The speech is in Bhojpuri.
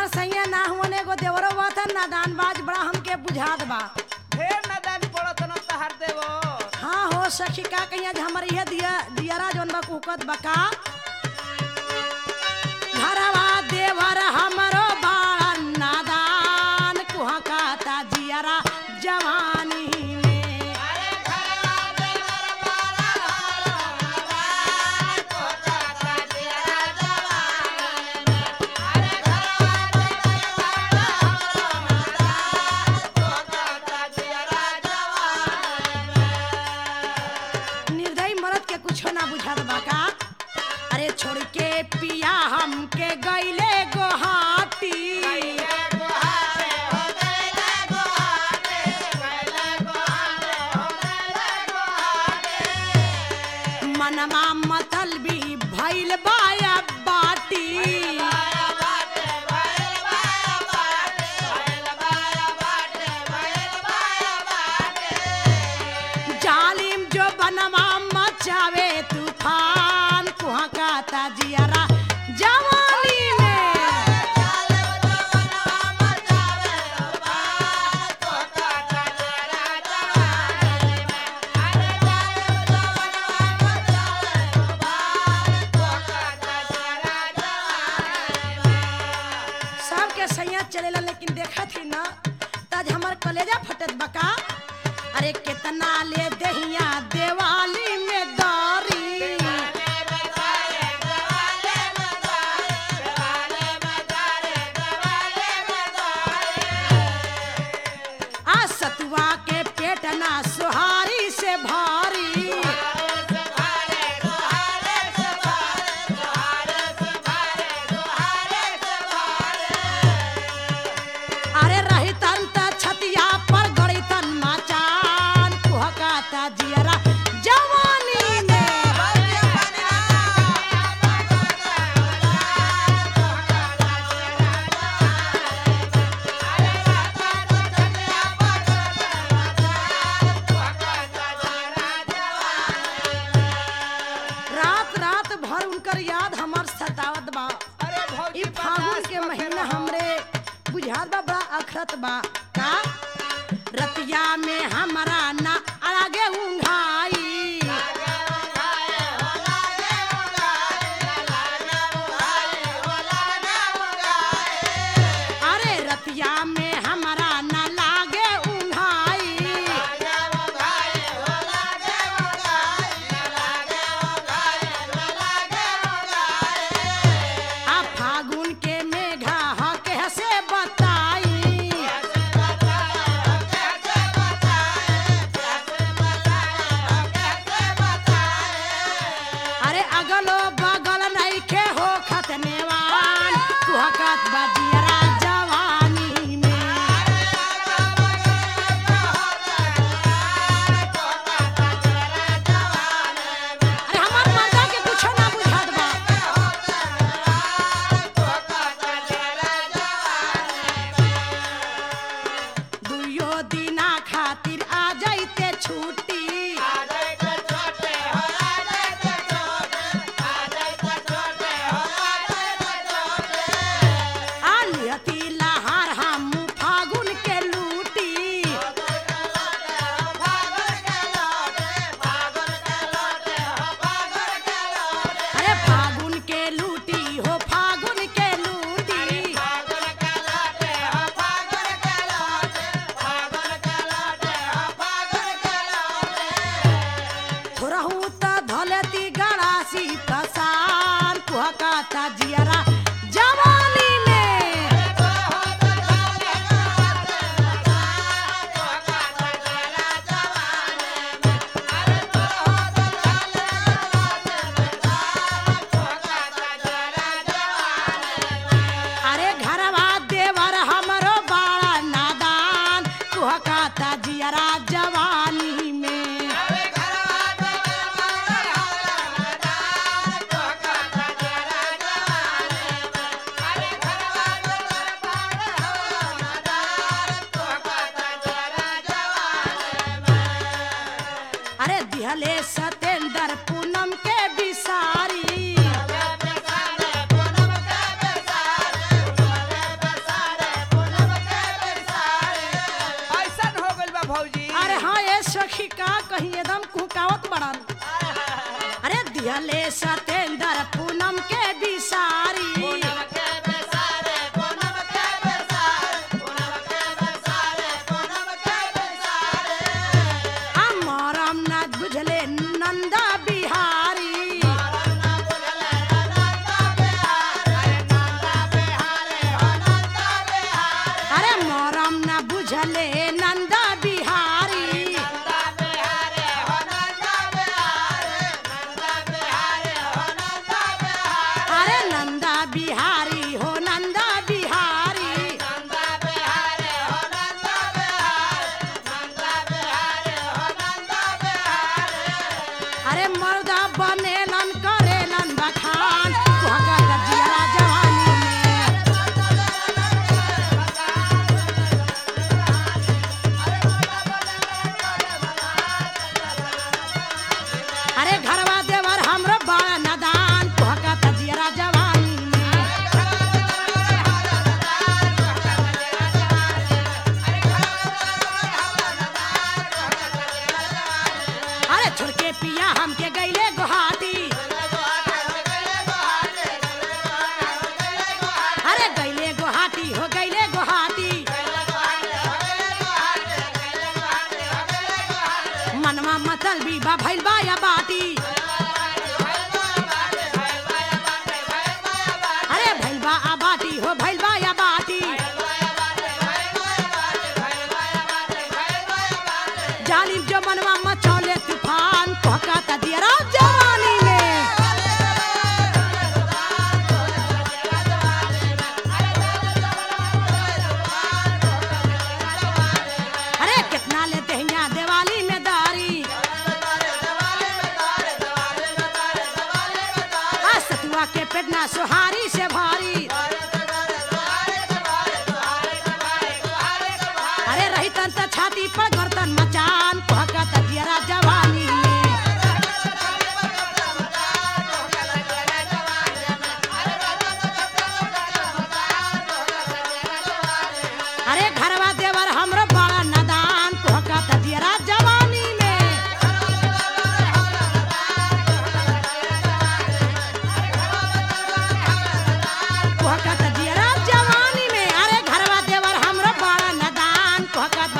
सैया ना हुआ एगो देवरो बात है नादान बाज बड़ा हमके बुझात बा ढेर नदान पड़त न तहार देवो हाँ हो सखी का कहिया जे हमर इहे दिया दियरा जोन बा कुकत बका घरवा देवर हमरो बाड़ा नादान कुहा का ता जियरा जवानी में निर्दयी मरद के कुछो ना बुझात बा का अरे छोड़ के पिया हमके गईले गोहाटी मनमा मतल भी भइल बाया बाटी जालिम जो बनवा मचावे तूफान कुहा का ताजियारा जवानी में सबके सैया चलेला लेकिन देखा थी ना तज हमर कलेजा फटत बका अरे कितना ले दहिया देवाली में दारी आ सतुआ के पेट ना सुहारी से भारी अरे रही तन त छतिया पर गड़ी तन माचान कुहकाता जियरा जवानी में रात रात भर उनकर याद हमर सतावत बा अरे भौजी ई फागुन के महीना हमरे बुझात बा बड़ा अखरत बा का रतिया में हमरा ना आगे उंघाई अरे रतिया में हमरा ना लागे उंघाई आ फागुन के मेघा ह कैसे बताई अरे अगलो बगल नइखे हो खतनेवान कुहकत बजियरा जवानी में अरे हमार मर्दा के कुछो ना बुझात बा दुइयो दिना खातिर आ जाइते छुट्टी आ लिहती लहार हम फागुन के लूटी अरे फागुन के लूटी हो फागुन के लूटी थोरहू त धलती गड़ासी पसान कुहकाता जियरा जवानी में अरे घरवा देवर हमरो बाड़ा नादान कुहकाता जियरा जवानी में अरे दिहले सतेंद्र पूनम के बिसारी दिहले सतेंद्र पूनम के बिसारी अमरम न बुझले नंदा बिहारी अरे मोरम न बुझले नंदा बिहारी अरे नंदा बिहारी हो नंदा बिहारी अरे मर्दा बनेलन करेलन बखान भगत जिया जवानी में अरे घरवा देवर हमरो बड़ा नदान भगत जिया जवानी में अरे छोड़ के पिया हमके गईले गुहाटी अरे गईले गुहाटी हो गईले गुहाटी मनवा मतल भी बा भइल बा या बाटी अरे भइल बा आ बाटी हो भइल बा या बाटी जालिम जो मनवा मचौले तूफान कहका दियरा जवानी में अरे कितना लेते हैं यहाँ दिवाली में दारी आ सतुआ के पेटना सुहारी से भारी अरे रही तन त छाती पर गर्दन मचान कहका दियरा जवानी में अरे घरवा देवर हमरो बड़ा नदान कहका दियरा जवानी में कहका दियरा जवानी में अरे घरवा देवर हमरो बड़ा नदान कहका